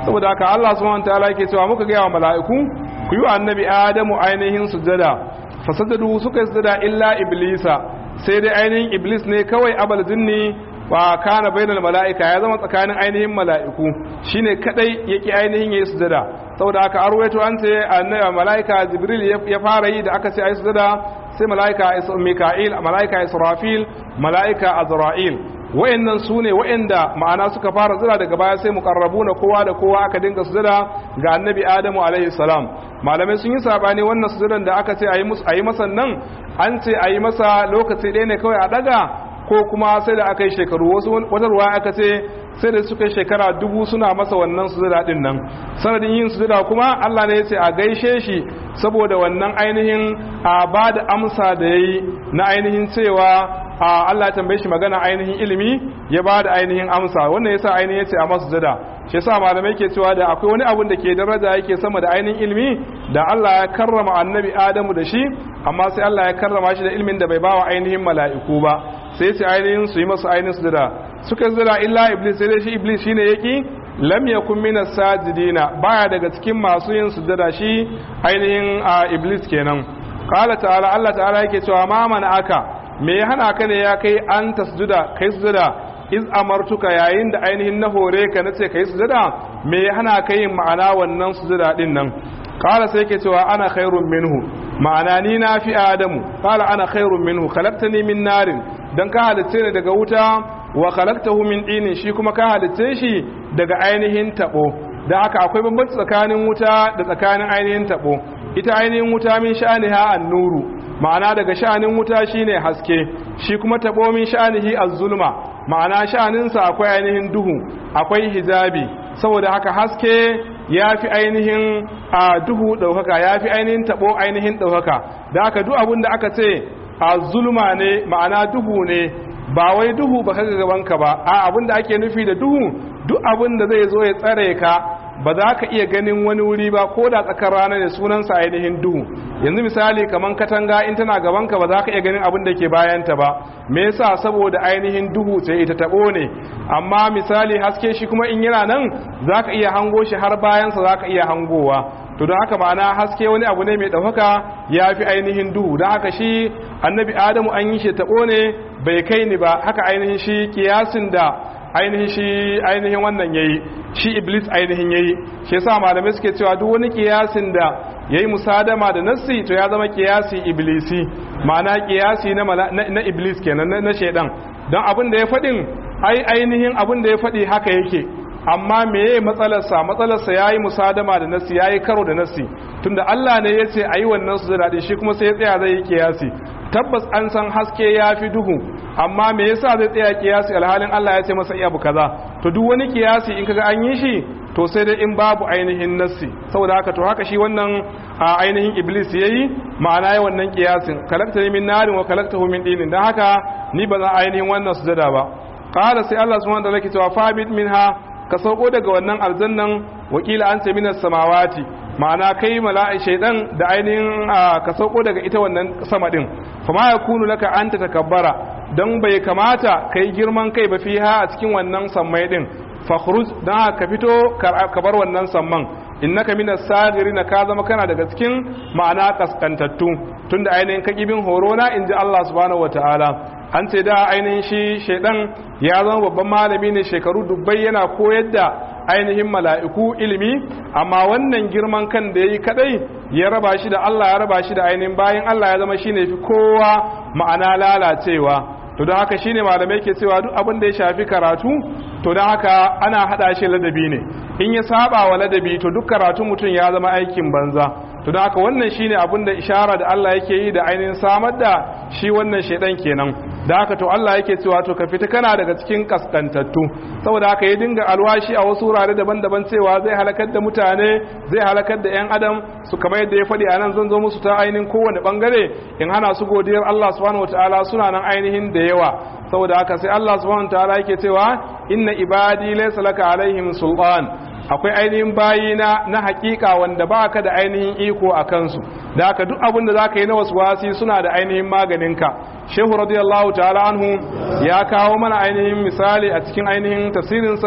saboda haka Allah subhanahu wataala yake cewa muka ga wa mala'iku ku yi wa annabi Adamu ainihin sujada fasajadu suka yi sujada illa iblisa sai dai ainihin iblis ne kawai abal jinni wa kana bainal mala'ika ya zama tsakanin ainihin mala'iku shine kadai yake ainihin yayi sujada saboda haka arwaito an ce annabi mala'ika jibril ya fara yi da aka ce ayi sujada sai mala'ika mika'il mala'ika israfil mala'ika azra'il wayannan su ne wayanda ma'ana suka fara zira daga baya sai muqarrabuna kowa da kowa aka dinga sujada ga annabi adamu alaihi salam malamai sun yi sabani wannan sujudan da aka ce ayi musu ayi masa nan an ce ayi masa lokaci ɗaya ne kawai a daga ko kuma sai da aka yi shekaru wasu wata ruwa aka ce sai da suka yi shekara dubu suna masa wannan sujada din nan sanadin yin sujada kuma Allah ne ya ce a gaishe shi saboda wannan ainihin a ba da amsa da yayi na ainihin cewa a Allah ya tambaye shi magana ainihin ilimi ya ba da ainihin amsa wannan yasa ainihin yace a masu sujada shi yasa malamai ke cewa da akwai wani abun da ke daraja yake sama da ainihin ilimi da Allah ya karrama annabi Adamu da shi amma sai Allah ya karrama shi da ilimin da bai bawa ainihin mala'iku ba sai su ainihin su yi masu ainihin sujada suka sujada illa iblis sai dai shi iblis shine yaki lam yakun min sajidina baya daga cikin masu yin sujada shi ainihin iblis kenan qala ta'ala Allah ta'ala yake cewa ma mana aka me ya hana ka ne ya kai an tasjuda kai sujada iz amartuka yayin da ainihin na hore ka nace kai sujada me ya hana ka yin ma'ana wannan sujada din nan qala sai yake cewa ana khairun minhu ma'ana ni na fi adamu qala ana khairun minhu khalaqtani min narin dan ka halitte ni daga wuta wa khalaqtahu min dinin shi kuma ka halitte shi daga ainihin tabo da haka akwai bambanci tsakanin wuta da tsakanin ainihin tabo ita ainihin wuta min sha'aniha an-nuru ma'ana daga sha'anin wuta shine haske shi kuma tabo min sha'anihi az-zulma ma'ana sha'aninsa akwai ainihin duhu akwai hijabi saboda haka haske ya fi ainihin a duhu ɗaukaka ya fi ainihin taɓo ainihin ɗaukaka da aka duk abin da aka ce a zulma ne ma'ana duhu ne ba wai duhu ba kaga gabanka ba a abin da ake nufi da duhu duk abin da zai zo ya tsare ka ba za ka iya ganin wani wuri ba ko da tsakar rana ne sunansa ainihin duhu yanzu misali kamar katanga in tana gabanka ba za ka iya ganin abin da ke bayanta ba me yasa saboda ainihin duhu ce ita tabo ne amma misali haske shi kuma in yana nan za ka iya hango shi har bayansa za ka iya hangowa to don haka ma'ana haske wani abu ne mai ɗaukaka ya fi ainihin duhu don haka shi annabi adamu an yi shi tabo ne bai kai ni ba haka ainihin shi kiyasin da ainihin shi ainihin wannan yayi shi iblis ainihin yayi shi yasa malamai suke cewa duk wani kiyasin da yayi musadama da nassi to ya zama kiyasi iblisi ma'ana kiyasi na na iblis kenan na shedan don abin da ya fadin ai ainihin abin da ya fadi haka yake amma meye matsalarsa matsalarsa yayi musadama da nassi yayi karo da nassi tunda Allah ne yace ayi wannan su da shi kuma sai ya tsaya zai yi kiyasi tabbas an san haske ya fi duhu amma me yasa zai tsaya kiyasi alhalin Allah ya ce masa iya bu kaza to duk wani kiyasi in kaga an yi shi to sai dai in babu ainihin nassi saboda haka to haka shi wannan ainihin iblis yayi ma'ana ya wannan kiyasin kalakta min narin wa kalaktahu min dinin dan haka ni ba za ainihin wannan sujada ba qala sai Allah subhanahu wa ta'ala ke cewa fabit minha ka sauko daga wannan aljannan wakila an ce minas samawati ma'ana kai mala'i shaidan da ainihin ka sauko daga ita wannan sama din kuma ya kunu laka an ta takabbara don bai kamata kai girman kai ba fiha a cikin wannan sammai din fakhruj dan ka fito ka bar wannan samman innaka minas sagirin ka zama kana daga cikin ma'ana kaskantattu tunda ainihin ka kibin horo na inji Allah subhanahu wataala an ce da ainihin shi shaidan ya zama babban malami ne shekaru dubbai yana koyar da ainihin mala'iku ilimi amma wannan girman kan da ya yi kadai ya raba shi da Allah ya raba shi da ainihin bayan Allah ya zama shi ne fi kowa ma'ana lalacewa to don haka shine malamai ke cewa duk abin da ya shafi karatu to don haka ana hada shi ladabi ne in ya saba wa ladabi to duk karatu mutum ya zama aikin banza to don haka wannan shine abin da ishara da Allah yake yi da ainihin samar da shi wannan shaidan kenan da haka to Allah yake cewa to ka fita kana daga cikin kaskantattu saboda haka ya dinga alwashi a wasu wurare daban-daban cewa zai halakar da mutane zai halakar da yan adam su kamar yadda ya faɗi a nan zan zo musu ta ainihin kowane bangare in hana su godiyar Allah subhanahu wataala suna nan ainihin da yawa saboda haka sai Allah subhanahu wataala yake cewa inna ibadi laysa laka alaihim sultan akwai ainihin bayina na hakika wanda baka da ainihin iko a kansu da haka duk abin da zaka yi na wasu wasi suna da ainihin maganinka shehu radiyallahu ta'ala anhu ya kawo mana ainihin misali a cikin ainihin tafsirinsa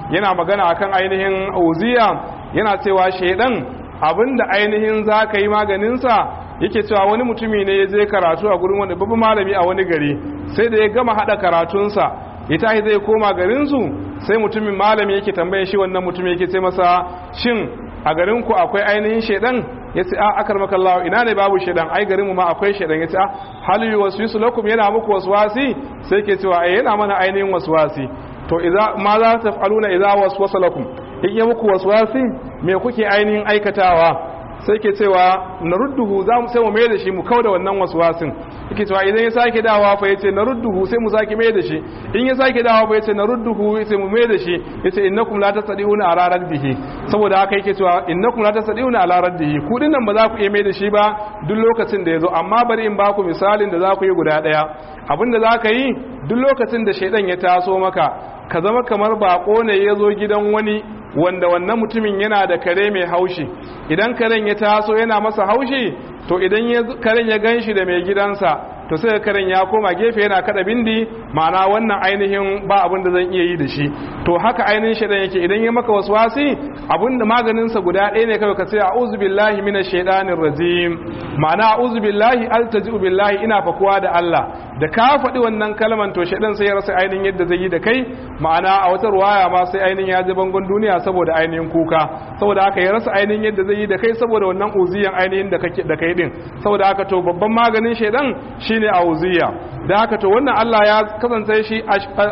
yana magana akan ainihin uziya yana cewa shaidan abinda ainihin za ka yi maganinsa yake cewa wani mutumi ne ya je karatu a gurin wani babban malami a wani gari sai da ya gama haɗa karatunsa ya tashi zai koma garinsu sai mutumin malami yake tambaye shi wannan mutum yake ce masa shin a garinku akwai ainihin shaidan ya ce a akar makallawa ina ne babu shaidan ai garinmu ma akwai shaidan ya ce a hali wasu yi lakum yana muku wasu wasi sai ke cewa ai yana mana ainihin wasu wasi to ma za ta faluna idza waswasa lakum in yi muku wasu wasi me kuke ainihin aikatawa sai ke cewa na rudduhu za mu sai mu mai da shi mu kauda wannan waswasin yake cewa idan ya sake dawa fa yace na rudduhu sai mu sake mai da shi in ya sake dawa fa yace na rudduhu sai mu mai da shi yace innakum la tasdiuna ala raddihi saboda haka yake cewa innakum la tasdiuna ala raddihi ku dinnan ba za ku iya mai da shi ba duk lokacin da yazo amma bari in ba ku misalin da za ku yi guda daya abinda za ka yi duk lokacin da shaidan ya taso maka ka zama kamar bako ne ya zo gidan wani wanda wannan mutumin yana da kare mai haushi idan karen ya taso yana masa haushi to idan karen ya gan shi da mai gidansa to sai karen ya koma gefe yana kada bindi ma'ana wannan ainihin ba abin da zan iya yi da shi to haka ainihin shaidan yake idan ya maka waswasi abin da maganinsa guda ɗaya ne kawai ka ce a'udhu billahi minash shaitanir rajim ma'ana a'udhu billahi altaji'u billahi ina fakuwa da Allah da ka faɗi wannan kalman to shaidan sai ya rasa ainihin yadda zai yi da kai ma'ana a wata ruwaya ma sai ainihin ya ji bangon duniya saboda ainihin kuka saboda haka ya rasa ainihin yadda zai yi da kai saboda wannan uziyan ainihin da kake da kai din saboda haka to babban maganin shaidan shine auziya da haka to wannan Allah ya kasance shi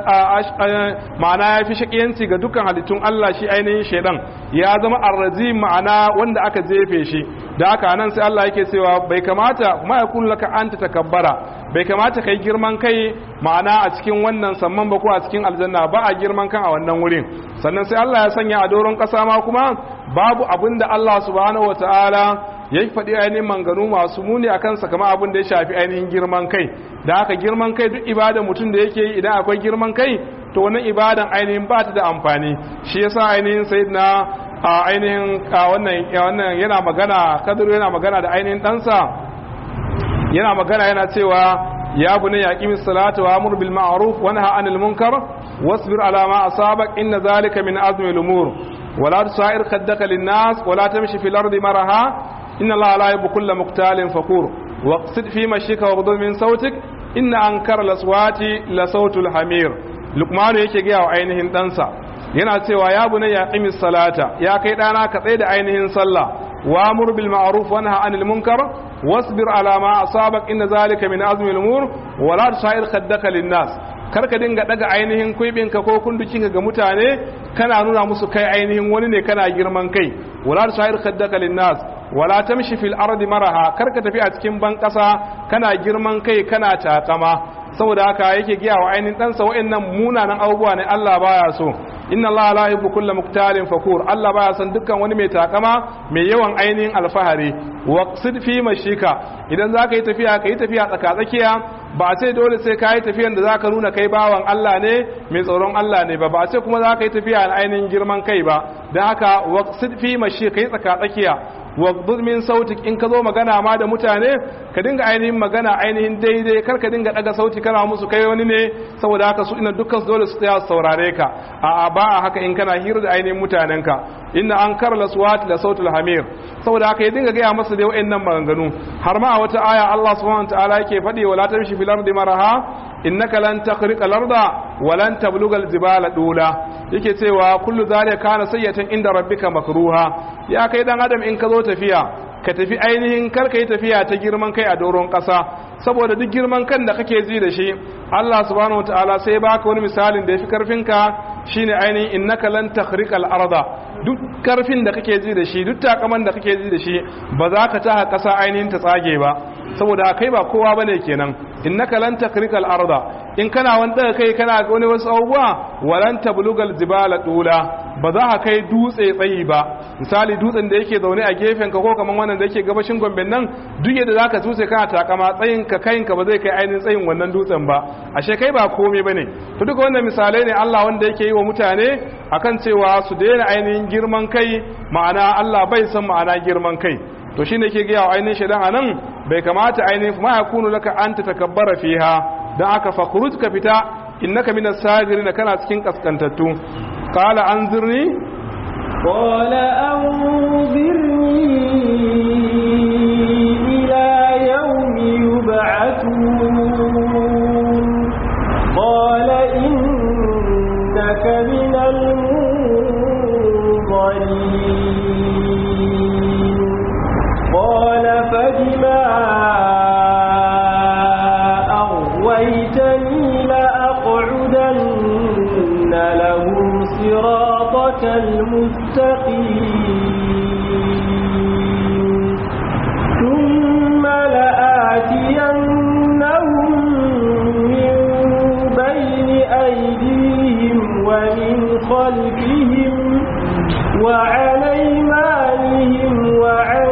ma'ana ya fi shakiyanci ga dukkan halittun Allah shi ainihin shaidan ya zama arrazi ma'ana wanda aka jefe shi da haka nan sai Allah yake cewa bai kamata ma yakun laka anta takabbara bai kamata kai girman kai ma'ana a cikin wannan samman ba ko a cikin aljanna ba a girman kan a wannan wurin sannan sai Allah ya sanya a doron kasa ma kuma babu abin da Allah subhanahu wataala ya faɗi ainihin manganu masu muni a kansa kama abin da ya shafi ainihin girman kai da haka girman kai duk ibadan mutum da yake yi idan akwai girman kai to wannan ibadan ainihin ba ta da amfani shi yasa ainihin sayyidina a ainihin wannan yana magana kadiru yana magana da ainihin ɗansa yana magana yana cewa ya bu ne ya ƙi salatu wa amur bil ma'ruf wa nahy anil munkar wasbir ala ma asabak inna zalika min azmi al umur ولا تسائر خدك للناس ولا تمشي في الأرض مرها إن الله لا يحب كل مختال فخور واقصد في مشيك واغضض من صوتك إن أنكر الأصوات لصوت الحمير لقمان yake gaya wa ainihin ɗansa yana cewa ya bunayya ya qimis salata ya kai ɗana ka tsaye da ainihin sallah wa amur bil ma'ruf wa nahy anil munkar wasbir ala ma asabak inna zalika min azmi al umur wa la tusair khaddaka lin nas kar ka dinga daga ainihin kuibinka ko kundukinka ga mutane kana nuna musu kai ainihin wani ne kana girman kai wala tusair khaddaka lin nas wala tamshi fil ardi maraha kar ka tafi a cikin ban kasa kana girman kai kana takama saboda haka yake giya wa ainihin ɗansa wa'annan munanan abubuwa ne Allah baya so inna Allah la yuhibbu kulla muktalin fakur Allah baya son dukkan wani mai takama mai yawan ainihin alfahari waqsid fi mashika idan zaka yi tafiya ka yi tafiya tsaka tsakiya ba a ce dole sai ka yi tafiyan da zaka nuna kai bawan Allah ne mai tsoron Allah ne ba ba a ce kuma zaka yi tafiya na ainihin girman kai ba dan haka waqsid fi mashika yi tsaka tsakiya waqdud min sautik in ka zo magana ma da mutane ka dinga ainihin magana ainihin daidai kar ka dinga daga sauti kana musu kai wani ne saboda haka su ina dukkan dole su tsaya saurare ka a ba a haka in kana hira da ainihin mutanen ka inna an kar laswat la sautul hamir saboda haka ya dinga gaya masa da wayannan maganganu har ma a wata aya Allah subhanahu wataala yake faɗi wala tamshi fil ardi maraha innaka lan takhriqa al-arda wa lan tabluga al-jibala dula yake cewa kullu zalika kana sayyatan inda rabbika makruha ya kai dan adam in ka zo tafiya ka tafi ainihin kar ka yi tafiya ta girman kai a doron ƙasa saboda duk girman kan da kake ji da shi Allah subhanahu wataala sai baka wani misalin da yafi karfinka shine ainihin innaka lan takhriqa al-arda duk karfin da kake ji da shi duk takaman da kake ji da shi ba za ka taha ƙasa ainihin ta tsage ba saboda kai ba kowa bane kenan innaka lan takrikal arda in kana wani daga kai kana wani wasu abubuwa walan tablugal jibala dula ba za ka kai dutse tsayi ba misali dutsen da yake zaune a gefen ka ko kaman wannan da yake gabashin gombe nan duk yadda zaka dutse kana takama tsayin ka kayin ka ba zai kai ainihin tsayin wannan dutsen ba ashe kai ba komai bane to duka wannan misalai ne Allah wanda yake yi wa mutane akan cewa su daina ainihin girman kai ma'ana Allah bai san ma'ana girman kai to shine ke gaya wa ainihin shaidan anan bai kamata ainihin ma yakunu laka anta takabbara fiha dan aka fakhruj ka fita innaka minas sagirin kana cikin kaskantattu qala anzirni قال أنظرني إلى يوم يبعثون قال إنك من المنظرين قال فبما أغويتني لأقعدن لهم صراطك المستقيم ثم لآتينهم من بين أيديهم ومن خلفهم وعن أيمانهم وعن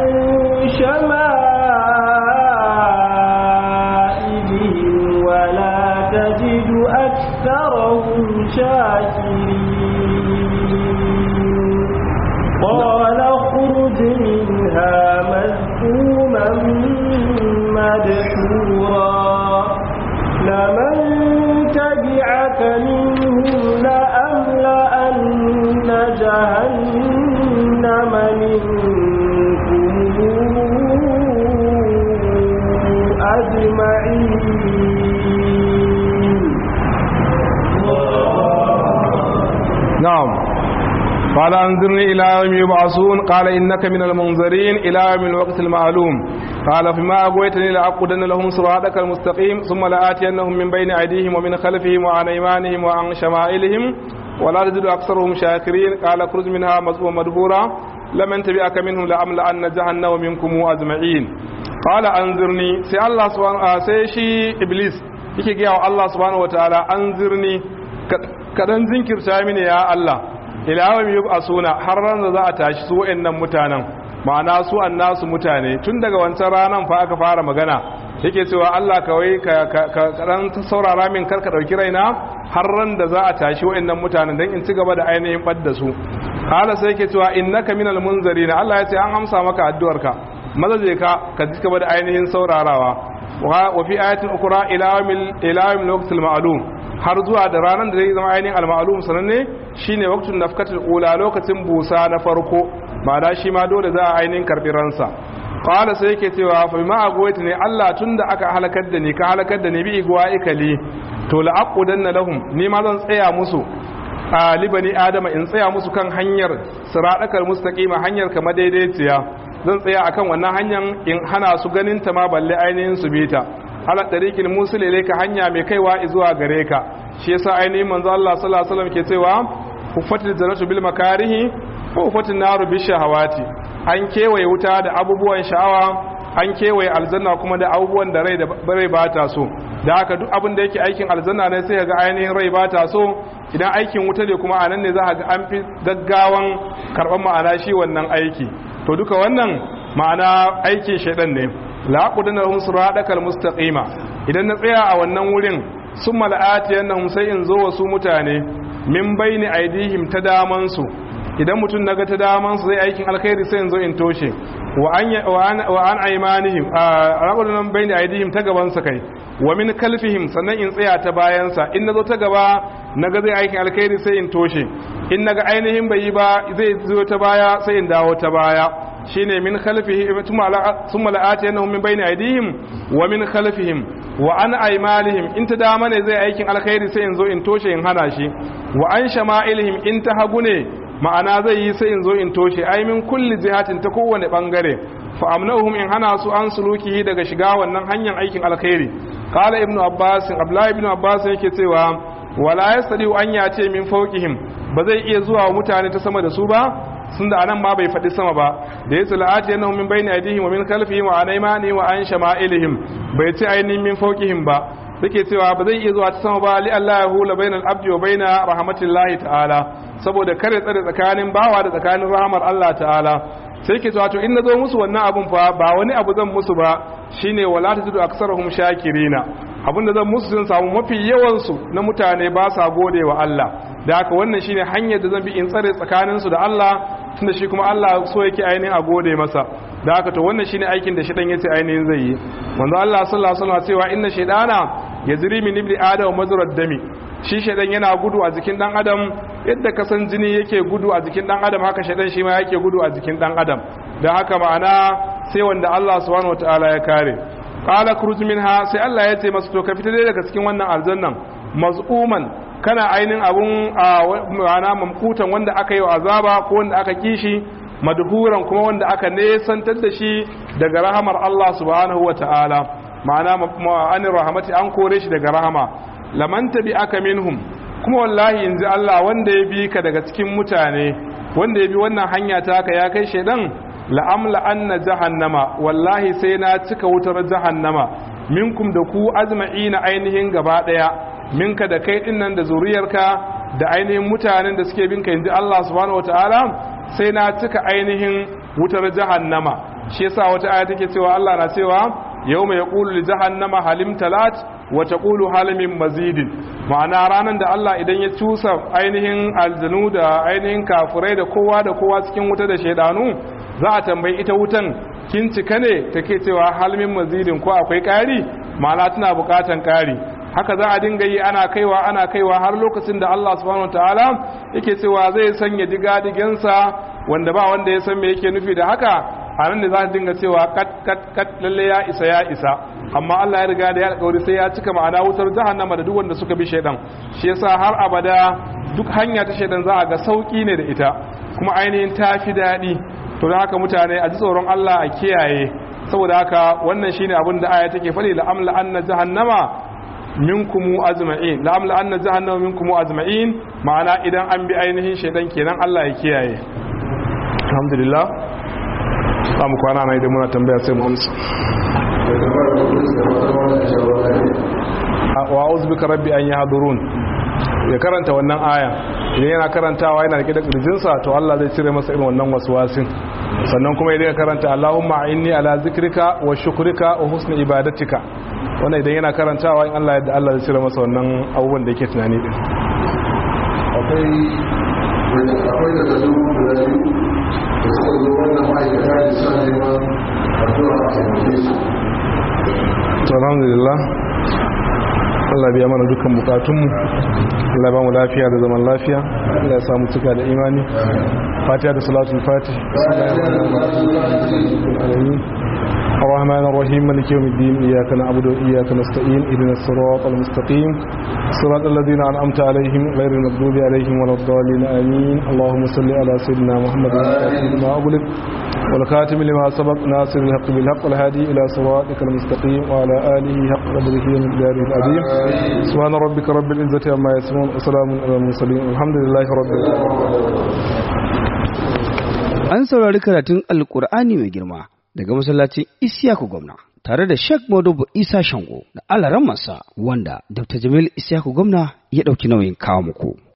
شمائلهم ولا تجد أكثرهم شاكرين قال اخرج منها مذءوما مدحورا لمن تبعك منهم لأملأن جهنم منكم أجمعين نعم قال انظرني الى يوم يبعثون قال انك من المنظرين الى يوم الوقت المعلوم قال فيما اغويتني لاقودن لهم صراطك المستقيم ثم لاتينهم من بين ايديهم ومن خلفهم وعن ايمانهم وعن شمائلهم ولا تجد اكثرهم شاكرين قال اخرج منها مذءوما مدبورا لمن تبعك منهم لاملأن جهنم منكم اجمعين قال انظرني سي الله سبحانه سي شي ابليس yake gaya wa Allah subhanahu wataala anzirni kadan zinkirta mini ya Allah ilawam yub'asuna har ran da za a tashi su wayannan mutanen ma'ana su annasu mutane tun daga wancan ranan fa aka fara magana yake cewa Allah kawai ka kadan saurara min kar ka dauki raina har ran da za a tashi wayannan mutanen dan in ci gaba da ainihin badda su hala sai yake cewa innaka minal munzarina Allah ya ce an amsa maka addu'arka maza je ka ka ci gaba da ainihin saurarawa wa fi ayatin ukra ila yawmil ila yawmil waqtil ma'lum har zuwa da ranar da zai zama ainihin al-ma'lum sananne shine waqtun nafkatul ula lokacin busa na farko ma'ana shi ma dole za a ainihin karbi ransa qala sai yake cewa fa ma agwaita ne Allah tunda aka halakar da ni ka halakar da ni bi igwa ikali to la aqudanna lahum ni ma zan tsaya musu a libani adama in tsaya musu kan hanyar siradakal mustaqima hanyar kama daidaiciya zan tsaya akan wannan hanyar in hana su ganin ta ma balle ainihin su bi ta ala tariqil musul ilayka hanya mai kaiwa zuwa gare ka shi yasa ainihin manzo Allah sallallahu alaihi wasallam ke cewa hufatil jannatu bil makarihi wa hufatil naru bi shahawati an kewaye wuta da abubuwan sha'awa an kewaye aljanna kuma da abubuwan da rai da rai ba ta so da haka duk abin da yake aikin aljanna ne sai ga ainihin rai ba ta so idan aikin wuta ne kuma anan ne za ga an fi gaggawan karban ma'ana shi wannan aiki to duka wannan ma'ana aikin shaidan ne la qudana lahum siratal mustaqima idan na tsaya a wannan wurin summa la'atiyannahum sai in zo wasu mutane min baini aidihim ta daman su idan mutum naga ta daman su zai aikin alkhairi sai in zo in toshe wa an wa an aymanihim a rabunan baini aidihim ta gaban sa kai wa min kalfihim sannan in tsaya ta bayan sa in nazo ta gaba naga zai aikin alkhairi sai in toshe in naga ainihin bai yi ba zai zo ta baya sai in dawo ta baya shine min khalfihi thumma la'atiyannahum min bayni aydihim wa min khalfihim wa an aymalihim in ta dama ne zai aikin alkhairi sai in zo in toshe in hana shi wa an shama'ilihim in ta hagu ne ma'ana zai yi sai in zo in toshe ai min kulli jihatin ta kowane bangare fa amnahum in hana su an sulukihi daga shiga wannan hanyar aikin alkhairi qala ibnu abbas abdullahi ibnu abbas yake cewa wala yastadi an yace min fawqihim ba zai iya zuwa wa mutane ta sama da su ba sun da anan ma bai faɗi sama ba da ya tsala'ati yana min bayni aidihim wa min khalfihim wa an aymani wa an shama'ilihim bai ce ainihin min fawqihim ba suke cewa ba zai iya zuwa ta sama ba li Allah ya hula bainal abdi wa baina rahmatillahi ta'ala saboda kare tsare tsakanin bawa da tsakanin rahmar Allah ta'ala sai ke cewa to in nazo musu wannan abun fa ba wani abu zan musu ba shine wala tajidu aksarahum shakirina abin da zan musu sun samu mafi yawan su na mutane ba sa gode wa Allah da haka wannan shine hanyar da zan bi in tsare tsakanin su da Allah tunda shi kuma Allah so yake ainihin a gode masa da haka to wannan shine aikin da shedan yace ainihin zai yi manzo Allah sallallahu alaihi wasallam cewa inna shaytana yajri min ibni adam mazrad dami shi shaidan yana gudu a jikin dan adam yadda kasan jini yake gudu a jikin dan adam haka shaidan shi ma yake gudu a jikin dan adam da haka ma'ana sai wanda Allah subhanahu wataala ya kare qala khruj minha sai Allah ya ce masa to ka fita daga cikin wannan aljannan maz'uman kana ainin abun ma'ana mamkutan wanda aka yi wa azaba ko wanda aka kishi madhuran kuma wanda aka nesantar da shi daga rahamar Allah subhanahu wataala ma'ana ma'anin rahamati an kore shi daga rahama laman tabi aka minhum kuma wallahi yanzu Allah wanda ya bi ka daga cikin mutane wanda ya bi wannan hanya ta ka ya kai shaidan la'amla anna jahannama wallahi sai na cika wutar jahannama minkum da ku azma'ina ainihin gaba daya minka da kai dinnan da zuriyarka da ainihin mutanen da suke binka yanzu Allah subhanahu wataala sai na cika ainihin wutar jahannama shi yasa wata aya take cewa Allah na cewa yawma yaqulu li jahannama halim talat wa taqulu halimin mazidin ma'ana ranan da Allah idan ya cusa ainihin aljanu da ainihin kafurai da kowa da kowa cikin wuta da shaidanu za a tambayi ita wutan kin cika ne take cewa halimin mazidin ko akwai ƙari ma'ana tana buƙatan ƙari haka za a dinga yi ana kaiwa ana kaiwa har lokacin da Allah subhanahu wataala yake cewa zai sanya digadigensa wanda ba wanda ya san me yake nufi da haka a nan da za ta dinga cewa kat kat kat lalle ya isa ya isa amma Allah ya riga da ya alƙawari sai ya cika ma'ana wutar jahannama da duk wanda suka bi shaidan shi yasa har abada duk hanya ta shaidan za a ga sauki ne da ita kuma ainihin ta fi daɗi to da haka mutane a ji tsoron Allah a kiyaye saboda haka wannan shine abin da aya take faɗi la amla anna jahannama minkum ajma'in la amla anna jahannama minkum ajma'in ma'ana idan an bi ainihin shaidan kenan Allah ya kiyaye alhamdulillah za mu kwana na idan muna tambaya sai mu amsa wa uzbika rabbi an yahdurun ya karanta wannan aya idan yana karantawa yana rike da kirjinsa to Allah zai cire masa irin wannan waswasin sannan kuma idan ya karanta Allahumma inni ala zikrika wa shukrika wa husni ibadatika wannan idan yana karantawa in Allah yadda Allah zai cire masa wannan abubuwan da yake tunani din akwai akwai da zazu guda biyu da suka zo wannan ma'aikata da suna neman addu'a a taimake su to alhamdulillah Allah biya mana dukkan bukatunmu Allah ba mu lafiya da zaman lafiya Allah ya samu cika da imani fatiha da salatul fatih الرحمن الرحيم مالك يوم الدين إياك نعبد وإياك نستعين اهدنا الصراط المستقيم صراط الذين أنعمت عليهم غير المغضوب عليهم ولا الضالين آمين اللهم صل على سيدنا محمد ما أغلق والخاتم لما سبق ناصر الحق بالحق والهادي إلى صراطك المستقيم وعلى آله حق قدره من داره العظيم سبحان ربك رب العزة عما يصفون وسلام على المرسلين الحمد لله رب العالمين An saurari karatun Alƙur'ani mai girma daga masallacin Isiyaku Gwamna tare da Sheikh Modubu Isa Shango da alaran masa wanda Dr. Jamil Isiyaku Gwamna ya ɗauki nauyin kawo muku.